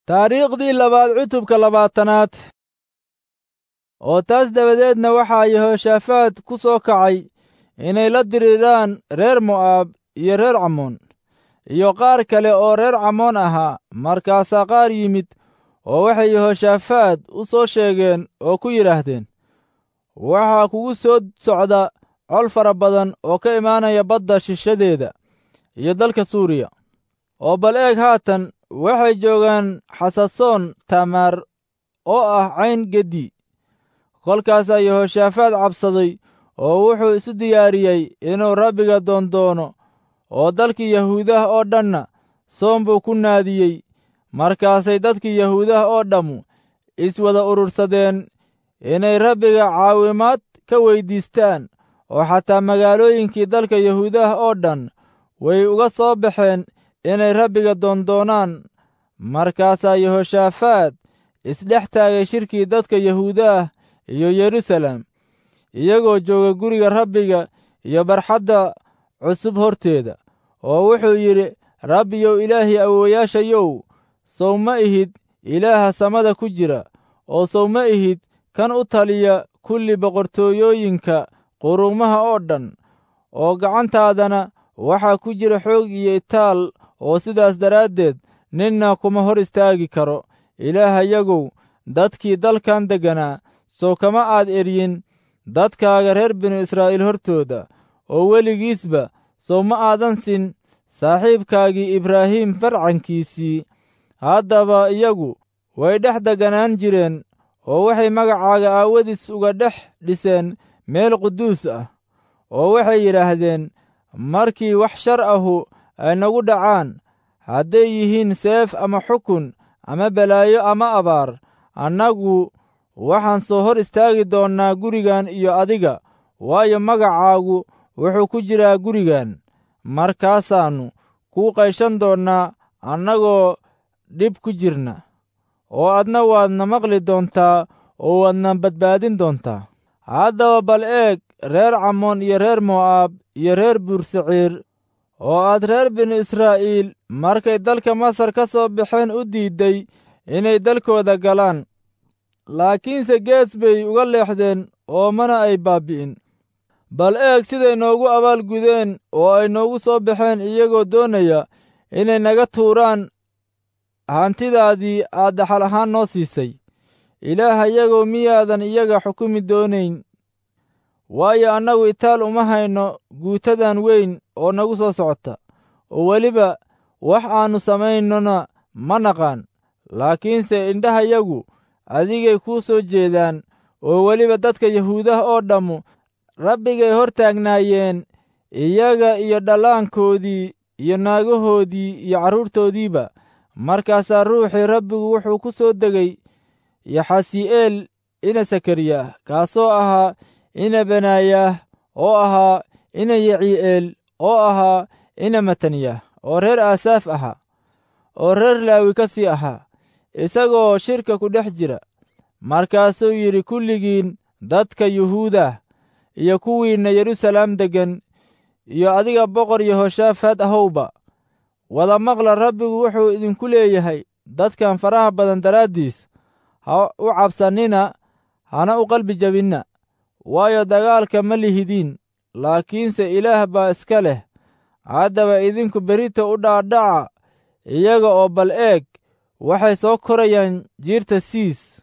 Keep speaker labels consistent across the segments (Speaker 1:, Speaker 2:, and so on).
Speaker 1: taariikhdii labaad cutubka labaatanaad oo taas dabadeedna waxaa yehoshaafaad ku soo kacay inay la diriiraan reer mo'aab iyo reer camoon iyo qaar kale oo reer camoon ahaa markaasaa qaar yimid oo waxay yehoshaafaad u soo sheegeen oo ku yidhaahdeen waxaa kugu soo socda col fara badan oo ka imaanaya badda shishadeeda iyo dalka suuriya oo bal eeg haatan waxay joogaan xasasoon tamaar oo ah cayn geddi kolkaasaa yehoshaafaad cabsaday oo wuxuu isu diyaariyey inuu rabbiga doondoono oo dalkii yahuudaha oo dhanna soom buu ku naadiyey markaasay dadkii yahuudaha oo dhammu iswada urursadeen inay rabbiga caawimaad ka weyddiistaan oo xataa magaalooyinkii dalka yahuudaha oo dhan way uga soo baxeen inay rabbiga doondoonaan markaasaa yehoshaafaad isdhex taagay shirkii dadka yahuudaah iyo yerusalem iyagoo jooga guriga rabbiga iyo barxadda cusub horteeda oo wuxuu yidhi rabbiyow ilaahii awoowayaashayow sow ma ihid ilaaha samada ku jira oo sow ma ihid kan u taliya kulli boqortooyooyinka quruumaha oo dhan oo gacantaadana waxaa ku jira xoog iyo itaal oo sidaas daraaddeed ninna kuma hor istaagi karo ilaahayagow dadkii dalkan degganaa sow kama aad eryin dadkaaga reer binu israa'iil hortooda oo weligiisba sow ma aadan sin saaxiibkaagii ibraahim farcankiisii haddaba iyagu way dhex degganaan jireen oo waxay magacaaga aawadiis uga dhex dhiseen meel quduus ah oo waxay yidhaahdeen markii wax shar ahu ay nagu dhacaan hadday yihiin seef ama xukun ama balaayo ama abaar annagu waxaan soo hor istaagi doonnaa gurigan iyo adiga waayo magacaagu wuxuu ku jiraa gurigan markaasaannu kuu qayshan doonnaa annagoo dhib ku jirna oo adna waadna maqli doontaa oo waadna badbaadin doontaa haddaba bal eeg reer camoon iyo reer mo'aab iyo reer buursaciir oo aad reer binu israa'iil markay dalka masar ka soo baxeen u diidday inay dalkooda galaan laakiinse gees bay uga leexdeen oo mana ay baabbi'in bal eeg siday noogu abaalgudeen oo ay noogu soo baxeen iyagoo doonaya inay naga tuuraan hantidaadii aad dhaxal ahaan noo siisay ilaahayagoo miyaadan iyaga xukumi doonayn waayo annagu itaal uma hayno guutadan weyn oo nagu soo socota oo weliba wax aannu samaynona ma naqaan laakiinse indhahayagu adigay kuu soo jeedaan oo weliba dadka yahuudaha oo dhammu rabbigay hor taagnaayeen iyaga iyo dhallaankoodii iyo naagahoodii iyo carruurtoodiiba markaasaa ruuxii rabbigu wuxuu ku soo degay yaxasi'eel ina sakariyah kaasoo ahaa ina benaayaah oo ahaa ina yacii'eel oo ahaa ina mataniyah oo reer aasaaf ahaa oo reer laawi ka sii ahaa isagoo shirka ku dhex jira markaasuu yidhi kulligiin dadka yuhuudah iyo kuwiinna yeruusalaam deggan iyo adiga boqor yehoshaafaad ahowba wada maqla rabbigu wuxuu idinku leeyahay dadkan faraha badan daraaddiis ha u cabsannina hana u qalbi jabinna waayo dagaalka ma lihidiin laakiinse ilaah baa iska leh haddaba idinku berita u dhaadhaca iyaga oo bal eeg waxay soo korayaan jiirta siis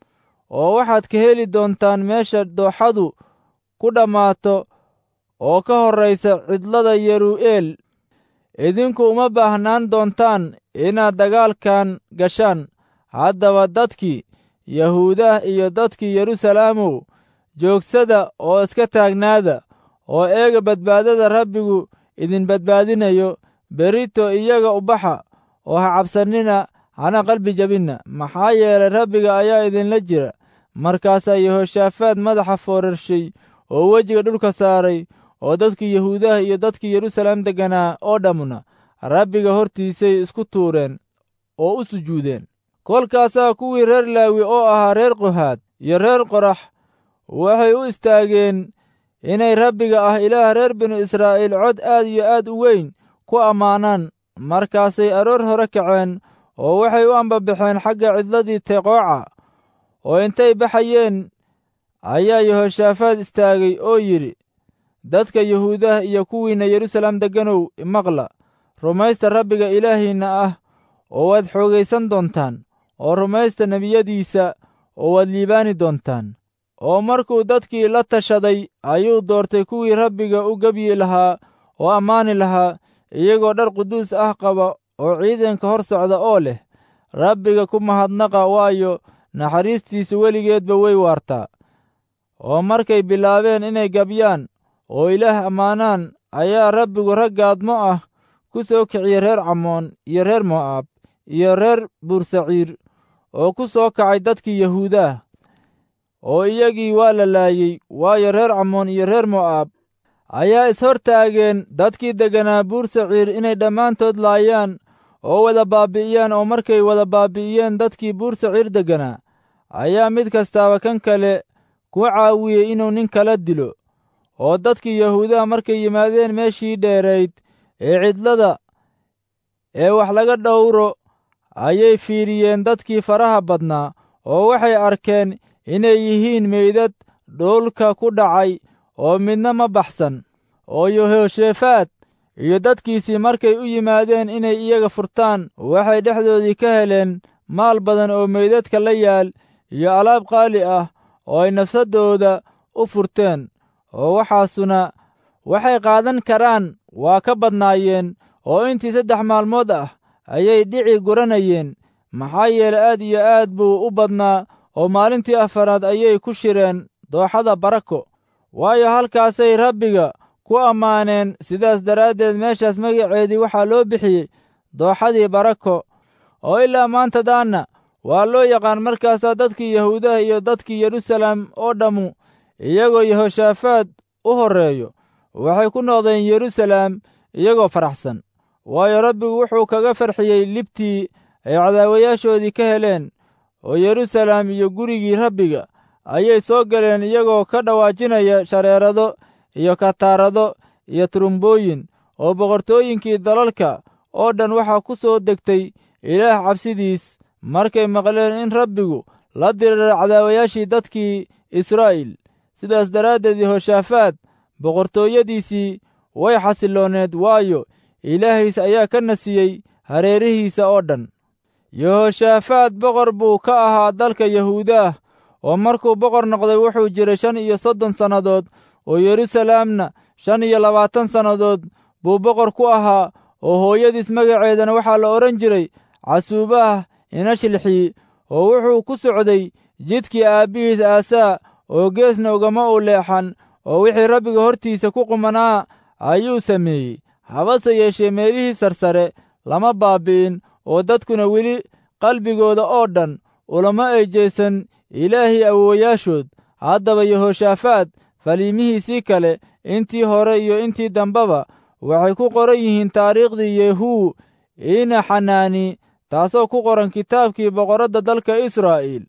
Speaker 1: oo waxaad ka heli doontaan meesha dooxadu ku dhammaato oo ka horraysa cidlada yeruu'eel idinku uma baahnaan doontaan inaad dagaalkan gashaan haddaba dadkii yahuudah iyo dadkii yerusalaamow joogsada oo iska taagnaada oo eega badbaadada rabbigu idin badbaadinayo berito iyaga ubaxa oo ha cabsannina hana qalbi jabinna maxaa yeelay rabbiga ayaa idinla jira markaasaa yehoshaafaad madaxa foorarshay oo wejiga dhulka saaray oo dadkii yahuudaha iyo dadkii yeruusalaam degganaa oo dhammuna rabbiga hortiisay isku tuureen oo u sujuudeen kolkaasaa kuwii reer laawi oo ahaa reer qohaad iyo reer qorax waxay u istaageen inay rabbiga ah ilaah reer binu israa'iil cod aad iyo aad u weyn ku ammaanaan markaasay aroor hore kaceen oo waxay u ambabaxeen xagga cidladii teqooca oo intay baxayeen ayaa yehoshaafaad istaagay oo yidhi dadka yuhuudaha iyo kuwiinna yeruusaalem degganow imaqla rumaysta rabbiga ilaahiinna ah oo waad xoogaysan doontaan oo rumaysta nebiyadiisa oo waad liibaani doontaan oo markuu dadkii la tashaday ayuu doortay kuwii rabbiga u gebyi lahaa oo ammaani lahaa iyagoo dhar quduus ah qaba oo ciidanka hor socda oo leh rabbiga ku mahadnaqa waayo naxariistiisu weligeedba way waartaa oo markay bilaabeen inay gabyaan oo ilaah ammaanaan ayaa rabbigu raggaadmo ah ku soo kiciyey reer camoon iyo reer mo'aab iyo reer buursaciir oo ku soo kacay dadkii yahuudaah oo iyagii waa la laayey waayo reer camoon iyo reer mo'aab ayaa ishortaageen dadkii degganaa buursaciir inay dhammaantood laayaan oo wada baabi'iyaan oo markay wada baabi'iyeen dadkii buursaciir degganaa ayaa mid kastaaba kan kale ku caawiyey inuu nin kala dilo oo dadkii yahuudaha markay yimaadeen meeshii dheerayd ee cidlada ee wax laga dhowro ayay fiiriyeen dadkii faraha badnaa oo waxay arkeen inay yihiin meydad dhulka ku dhacay oo midna ma baxsan oo yehoshafat iyo dadkiisii markay u yimaadeen inay iyaga furtaan waxay dhexdoodii ka heleen maal badan oo meydadka la yaal iyo alaab qaali ah oo ay nafsaddooda u furteen oo waxaasuna waxay qaadan karaan waa ka badnaayeen oo intii saddex maalmood ah ayay dhici guranayeen maxaa yeele aad iyo aad buu u badnaa oo maalintii afaraad ayay ku shireen dooxada barako waayo halkaasay rabbiga ku ammaaneen sidaas daraaddeed meeshaas magaceedii waxaa loo bixiyey dooxadii barako oo ilaa maanta daanna waa loo yaqaan markaasaa dadkii yahuudaha iyo dadkii yeruusaalem oo dhammu iyagoo yehoshaafaad u horreeyo waxay ku noqdeen yeruusaalem iyagoo faraxsan waayo rabbigu wuxuu kaga farxiyey libtii ay cadaawayaashoodii ka heleen oo yeruusaalem iyo gurigii rabbiga ayay soo galeen iyagoo ka dhawaajinaya shareerado iyo kataarado iyo turumbooyin oo boqortooyinkii dalalka oo dhan waxaa ku soo degtay ilaah cabsidiis markay maqleen in rabbigu la diriiray cadaawayaashii dadkii israa'iil sidaas daraaddeed yehoshaafaad boqortooyadiisii way xasilooneed waayo ilaahiis ayaa ka nasiyey hareerihiisa oo dhan yehoshaafaad boqor buu ka ahaa dalka yahuudaah oo markuu boqor noqday wuxuu jiray shan iyo soddon sannadood oo yeruusaalemna shan iyo labaatan sannadood buu boqor ku ahaa oo hooyadiis magaceedana waxaa la odhan jiray casuubaah inashilxii oo wuxuu ku socday jidkii aabbihiis aasaa oo geesna ugama u leexan oo wixii rabbiga hortiisa ku qumanaa ayuu sameeyey habase yeeshee meelihii sarsare lama baabbi'in oo dadkuna weli qalbigooda oo dhan ulama ay jeesan ilaahii awoowayaashood haddaba yehoshaafaad faliimihiisii kale intii hore iyo intii dambeba waxay ku qoran yihiin taariikhdii yehuu ina xanaani taasoo ku qoran kitaabkii boqorradda dalka israa'iil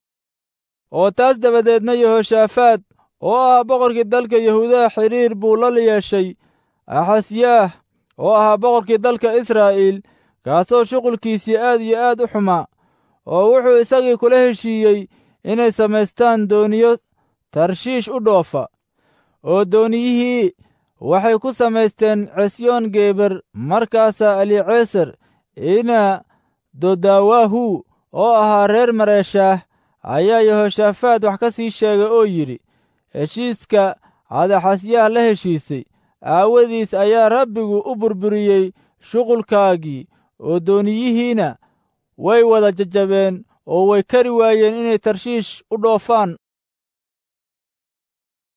Speaker 1: oo taas dabadeedna yehoshaafaad oo ahaa boqorkii dalka yahuudaha xidhiir buu la yeeshay axasyaah oo ahaa boqorkii dalka israa'iil kaasoo shuqulkiisii aad iyo aad u xumaa oo wuxuu isagii kula heshiiyey inay samaystaan dooniyo tarshiish u dhoofa oo dooniyihii waxay ku samaysteen cesyoon geeber markaasaa aliceser ina dodawaahu oo ahaa reer mareeshaah ayaa yehoshaafaad wax ka sii sheegay oo yidhi heshiiska cadaxasyaah la heshiisay aawadiis ayaa rabbigu u burburiyey shuqulkaagii oo dooniyihiina way wada jajabeen oo way kari waayeen inay tarshiish u dhoofaan